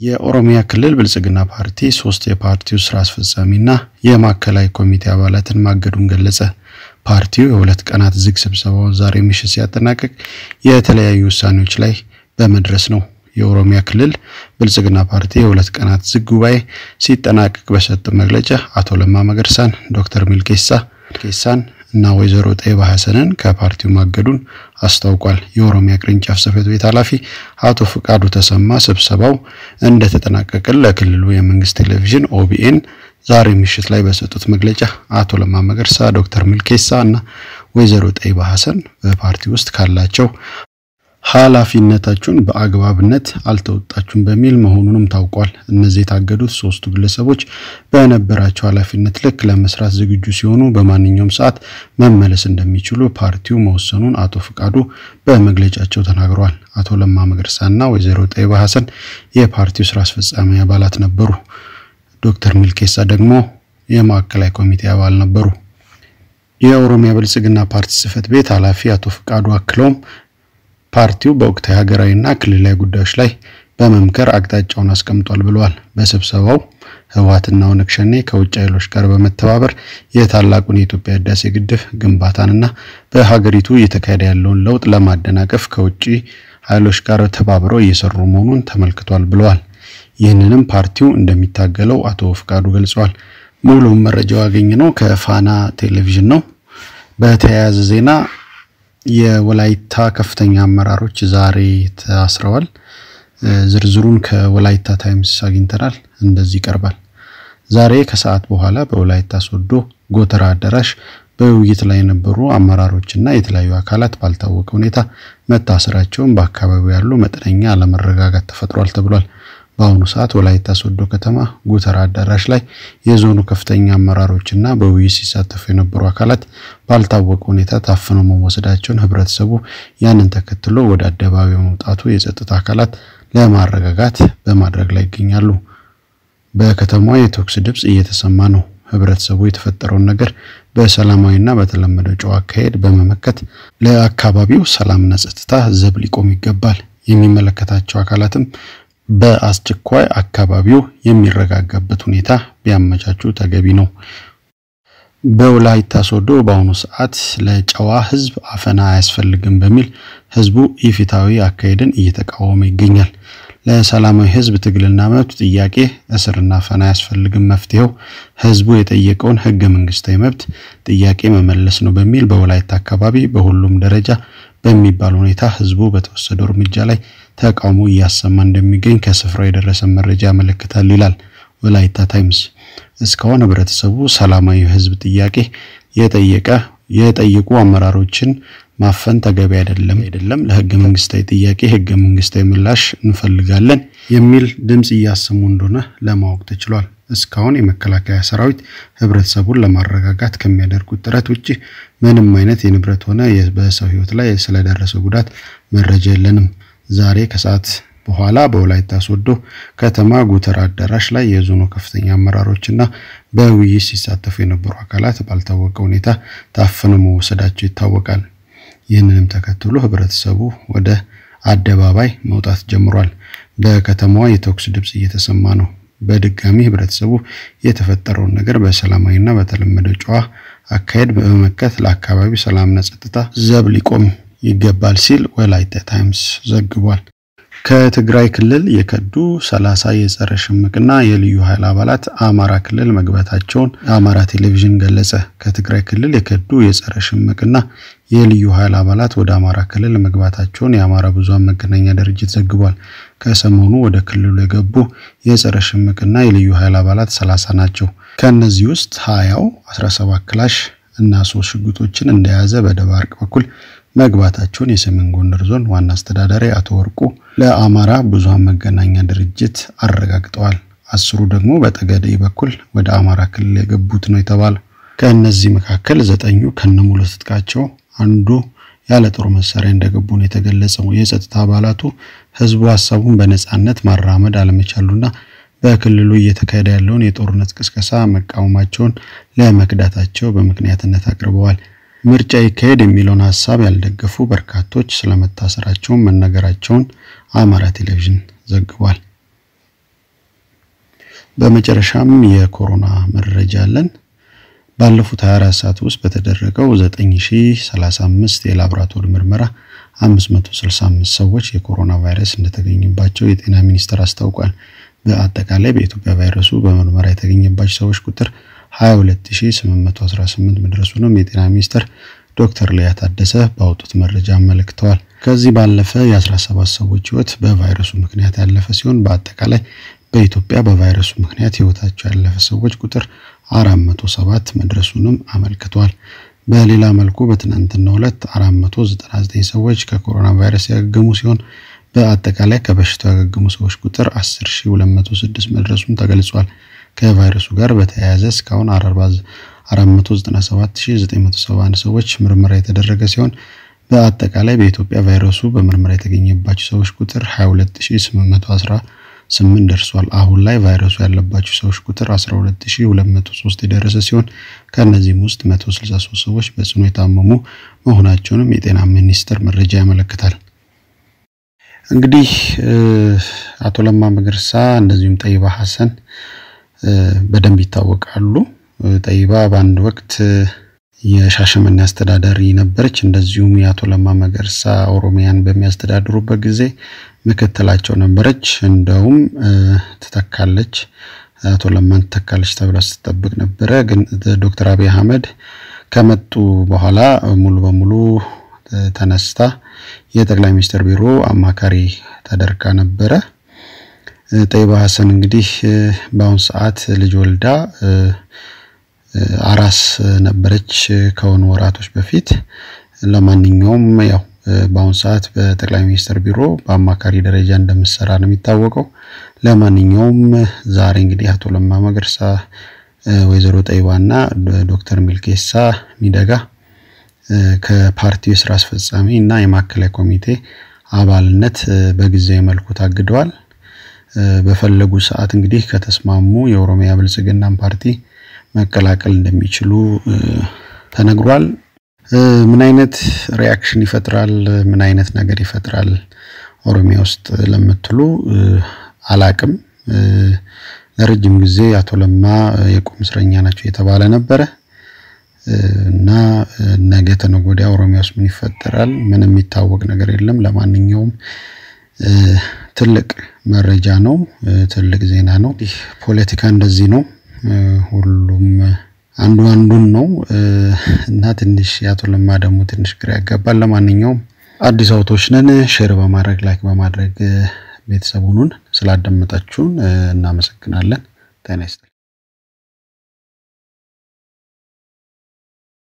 የኦሮሚያ ክልል ብልጽግና ፓርቲ ሶስት የፓርቲው ስራ አስፈጻሚና የማዕከላዊ ኮሚቴ አባላትን ማገዱን ገለጸ። ፓርቲው የሁለት ቀናት ዝግ ስብሰባውን ዛሬ ምሽት ሲያጠናቅቅ የተለያዩ ውሳኔዎች ላይ በመድረስ ነው። የኦሮሚያ ክልል ብልጽግና ፓርቲ የሁለት ቀናት ዝግ ጉባኤ ሲጠናቀቅ በሰጠው መግለጫ አቶ ለማ መገርሳን፣ ዶክተር ሚልኬሳ ኬሳን እና ወይዘሮ ጠይባ ሐሰንን ከፓርቲው ማገዱን አስታውቋል። የኦሮሚያ ቅርንጫፍ ጽህፈት ቤት ኃላፊ አቶ ፍቃዱ ተሰማ ስብሰባው እንደተጠናቀቀ ለክልሉ የመንግስት ቴሌቪዥን ኦቢኤን ዛሬ ምሽት ላይ በሰጡት መግለጫ አቶ ለማ መገርሳ፣ ዶክተር ሚልኬሳ እና ወይዘሮ ጠይባ ሐሰን በፓርቲ ውስጥ ካላቸው ኃላፊነታችሁን በአግባብነት አልተወጣችሁም በሚል መሆኑንም ታውቋል። እነዚህ የታገዱት ሶስቱ ግለሰቦች በነበራቸው ኃላፊነት ልክ ለመስራት ዝግጁ ሲሆኑ በማንኛውም ሰዓት መመለስ እንደሚችሉ ፓርቲው መወሰኑን አቶ ፍቃዱ በመግለጫቸው ተናግረዋል። አቶ ለማ መገርሳና ወይዘሮ ጠይባ ሐሰን የፓርቲው ስራ አስፈጻሚ አባላት ነበሩ። ዶክተር ሚልኬሳ ደግሞ የማዕከላዊ ኮሚቴ አባል ነበሩ። የኦሮሚያ ብልጽግና ፓርቲ ጽህፈት ቤት ኃላፊ አቶ ፍቃዱ አክለውም ፓርቲው በወቅታዊ ሀገራዊና ክልላዊ ጉዳዮች ላይ በመምከር አቅጣጫውን አስቀምጧል ብለዋል። በስብሰባው ህወሓትና ኦነግ ሸኔ ከውጭ ኃይሎች ጋር በመተባበር የታላቁን የኢትዮጵያ ህዳሴ ግድብ ግንባታንና በሀገሪቱ እየተካሄደ ያለውን ለውጥ ለማደናቀፍ ከውጭ ኃይሎች ጋር ተባብረው እየሰሩ መሆኑን ተመልክቷል ብለዋል። ይህንንም ፓርቲው እንደሚታገለው አቶ ፍቃዱ ገልጸዋል። ሙሉም መረጃው ያገኘነው ከፋና ቴሌቪዥን ነው። በተያያዘ ዜና የወላይታ ከፍተኛ አመራሮች ዛሬ ታስረዋል። ዝርዝሩን ከወላይታ ታይምስ አግኝተናል። እንደዚህ ይቀርባል። ዛሬ ከሰዓት በኋላ በወላይታ ሶዶ ጎተራ አዳራሽ በውይይት ላይ የነበሩ አመራሮችና የተለያዩ አካላት ባልታወቀ ሁኔታ መታሰራቸውን በአካባቢው ያሉ መጠነኛ አለመረጋጋት ተፈጥሯል ተብሏል። በአሁኑ ሰዓት ወላይታ ሶዶ ከተማ ጎተራ አዳራሽ ላይ የዞኑ ከፍተኛ አመራሮችና በውይይት ሲሳተፉ የነበሩ አካላት ባልታወቀ ሁኔታ ታፍነው መወሰዳቸውን ህብረተሰቡ ያንን ተከትሎ ወደ አደባባይ መውጣቱ የጸጥታ አካላት ለማረጋጋት በማድረግ ላይ ይገኛሉ። በከተማዋ የተኩስ ድምፅ እየተሰማ ነው። ህብረተሰቡ የተፈጠረውን ነገር በሰላማዊና በተለመደው ጨዋ አካሄድ በመመከት ለአካባቢው ሰላምና ጸጥታ ዘብ ሊቆም ይገባል። የሚመለከታቸው አካላትም በአስቸኳይ አካባቢው የሚረጋጋበት ሁኔታ ቢያመቻቹ ተገቢ ነው። በወላይታ ሶዶ በአሁኑ ሰዓት ለጨዋ ህዝብ አፈና አያስፈልግም በሚል ህዝቡ ኢፍትሐዊ አካሄድን እየተቃወመ ይገኛል። ለሰላማዊ ህዝብ ትግልና መብት ጥያቄ እስርና አፈና አያስፈልግም፣ መፍትሄው ህዝቡ የጠየቀውን ህገ መንግስታዊ መብት ጥያቄ መመለስ ነው በሚል በወላይታ አካባቢ በሁሉም ደረጃ በሚባል ሁኔታ ህዝቡ በተወሰደው እርምጃ ላይ ተቃውሞ እያሰማ እንደሚገኝ ከስፍራው የደረሰ መረጃ ያመለክታል ይላል ወላይታ ታይምስ። እስካሁን ህብረተሰቡ ሰላማዊ ህዝብ ጥያቄ የጠየቀ የጠየቁ አመራሮችን ማፈን ተገቢ አይደለም አይደለም ለህገ መንግስታዊ ጥያቄ ህገ መንግስታዊ ምላሽ እንፈልጋለን የሚል ድምጽ እያሰሙ እንደሆነ ለማወቅ ተችሏል። እስካሁን የመከላከያ ሰራዊት ህብረተሰቡን ለማረጋጋት ከሚያደርጉት ጥረት ውጭ ምንም አይነት የንብረት ሆነ በሰው ህይወት ላይ ስለደረሰ ጉዳት መረጃ የለንም። ዛሬ ከሰዓት በኋላ በወላይታ ሶዶ ከተማ ጉተራ አዳራሽ ላይ የዞኑ ከፍተኛ አመራሮችና በውይይት ሲሳተፉ የነበሩ አካላት ባልታወቀ ሁኔታ ታፍነው መወሰዳቸው ይታወቃል። ይህንንም ተከትሎ ህብረተሰቡ ወደ አደባባይ መውጣት ጀምሯል። በከተማዋ የተኩስ ድምፅ እየተሰማ ነው። በድጋሚ ህብረተሰቡ የተፈጠረውን ነገር በሰላማዊና በተለመደው ጨዋ አካሄድ በመመከት ለአካባቢው ሰላምና ጸጥታ ዘብ ሊቆም ይገባል ሲል ወላይታ ታይምስ ዘግቧል። ከትግራይ ክልል የከዱ ሰላሳ የጸረ ሽምቅና የልዩ ኃይል አባላት አማራ ክልል መግባታቸውን የአማራ ቴሌቪዥን ገለጸ። ከትግራይ ክልል የከዱ የጸረ ሽምቅና የልዩ ኃይል አባላት ወደ አማራ ክልል መግባታቸውን የአማራ ብዙሃን መገናኛ ድርጅት ዘግቧል። ከሰሞኑ ወደ ክልሉ የገቡ የጸረ ሽምቅና የልዩ ኃይል አባላት ሰላሳ ናቸው። ከእነዚህ ውስጥ ሀያው 17 ክላሽ እና ሶስት ሽጉጦችን እንደያዘ በደባርቅ በኩል መግባታቸውን የሰሜን ጎንደር ዞን ዋና አስተዳዳሪ አቶ ወርቁ ለአማራ ብዙሃን መገናኛ ድርጅት አረጋግጠዋል። አስሩ ደግሞ በጠገዴ በኩል ወደ አማራ ክልል የገቡት ነው የተባለው። ከእነዚህ መካከል ዘጠኙ ከነሙሉ ትጥቃቸው፣ አንዱ ያለ ጦር መሳሪያ እንደገቡ ነው የተገለጸው። የጸጥታ አባላቱ ህዝቡ ሀሳቡን በነጻነት ማራመድ አለመቻሉና በክልሉ እየተካሄደ ያለውን የጦርነት ቅስቀሳ መቃወማቸውን ለመክዳታቸው በምክንያትነት አቅርበዋል። ምርጫ ይካሄድ የሚለውን ሀሳብ ያልደገፉ በርካቶች ስለመታሰራቸውን መነገራቸውን አማራ ቴሌቪዥን ዘግቧል። በመጨረሻም የኮሮና መረጃ አለን። ባለፉት 24 ሰዓት ውስጥ በተደረገው 9035 የላቦራቶሪ ምርመራ 565 ሰዎች የኮሮና ቫይረስ እንደተገኘባቸው የጤና ሚኒስቴር አስታውቋል። በአጠቃላይ በኢትዮጵያ ቫይረሱ በምርመራ የተገኘባቸው ሰዎች ቁጥር 22818 መድረሱንም የጤና ሚኒስቴር ዶክተር ሊያ ታደሰ ባወጡት መረጃ አመልክተዋል። ከዚህ ባለፈ የ17 ሰዎች ህይወት በቫይረሱ ምክንያት ያለፈ ሲሆን በአጠቃላይ በኢትዮጵያ በቫይረሱ ምክንያት ህይወታቸው ያለፈ ሰዎች ቁጥር 407 መድረሱንም አመልክቷል። በሌላ መልኩ በትናንትናው ዕለት 499 ሰዎች ከኮሮና ቫይረስ ያገገሙ ሲሆን በአጠቃላይ ከበሽታው ያገገሙ ሰዎች ቁጥር 10206 መድረሱን ተገልጿል። ከቫይረሱ ጋር በተያያዘ እስካሁን 497971 ሰዎች ምርመራ የተደረገ ሲሆን በአጠቃላይ በኢትዮጵያ ቫይረሱ በምርመራ የተገኘባቸው ሰዎች ቁጥር 22818 ደርሷል። አሁን ላይ ቫይረሱ ያለባቸው ሰዎች ቁጥር 12203 የደረሰ ሲሆን ከእነዚህም ውስጥ 163 ሰዎች በጽኑ የታመሙ መሆናቸውንም የጤና ሚኒስቴር መረጃ ያመለክታል። እንግዲህ አቶ ለማ መገርሳ እንደዚሁም ጠይባ ሀሰን በደንብ ይታወቃሉ። ጠይባ በአንድ ወቅት የሻሸመኔ አስተዳዳሪ ነበረች። እንደዚሁም የአቶ ለማ መገርሳ ኦሮሚያን በሚያስተዳድሩበት ጊዜ ምክትላቸው ነበረች። እንደውም ትተካለች፣ አቶ ለማን ትተካለች ተብላ ስትጠብቅ ነበረ። ግን ዶክተር አብይ አህመድ ከመጡ በኋላ ሙሉ በሙሉ ተነስታ የጠቅላይ ሚኒስትር ቢሮ አማካሪ ተደርጋ ነበረ። ጠይባ ሀሰን እንግዲህ በአሁን ሰዓት ልጅ ወልዳ አራስ ነበረች ከሆኑ ወራቶች በፊት። ለማንኛውም ያው በአሁን ሰዓት በጠቅላይ ሚኒስትር ቢሮ በአማካሪ ደረጃ እንደምትሰራ ነው የሚታወቀው። ለማንኛውም ዛሬ እንግዲህ አቶ ለማ መገርሳ፣ ወይዘሮ ጠይባና ዶክተር ሚልኬሳ ሚደጋ ከፓርቲው የስራ አስፈጻሚ እና የማዕከላዊ ኮሚቴ አባልነት በጊዜያዊ መልኩ ታግደዋል። በፈለጉ ሰዓት እንግዲህ ከተስማሙ የኦሮሚያ ብልጽግናን ፓርቲ መቀላቀል እንደሚችሉ ተነግሯል። ምን አይነት ሪያክሽን ይፈጥራል፣ ምን አይነት ነገር ይፈጥራል ኦሮሚያ ውስጥ ለምትሉ አላቅም። ለረጅም ጊዜ አቶ ለማ የቁም እስረኛ ናቸው የተባለ ነበረ እና ነገ ተነገ ወዲያ ኦሮሚያ ውስጥ ምን ይፈጠራል? ምንም የሚታወቅ ነገር የለም። ለማንኛውም ትልቅ መረጃ ነው፣ ትልቅ ዜና ነው። ፖለቲካ እንደዚህ ነው። ሁሉም አንዱ አንዱን ነው እና ትንሽ የአቶ ለማ ደግሞ ትንሽ ግራ ያጋባል። ለማንኛውም አዲስ አውቶች ነን። ሼር በማድረግ ላይክ በማድረግ ቤተሰቡን ስላዳመጣችሁን እናመሰግናለን። ጤና ይስጥልኝ።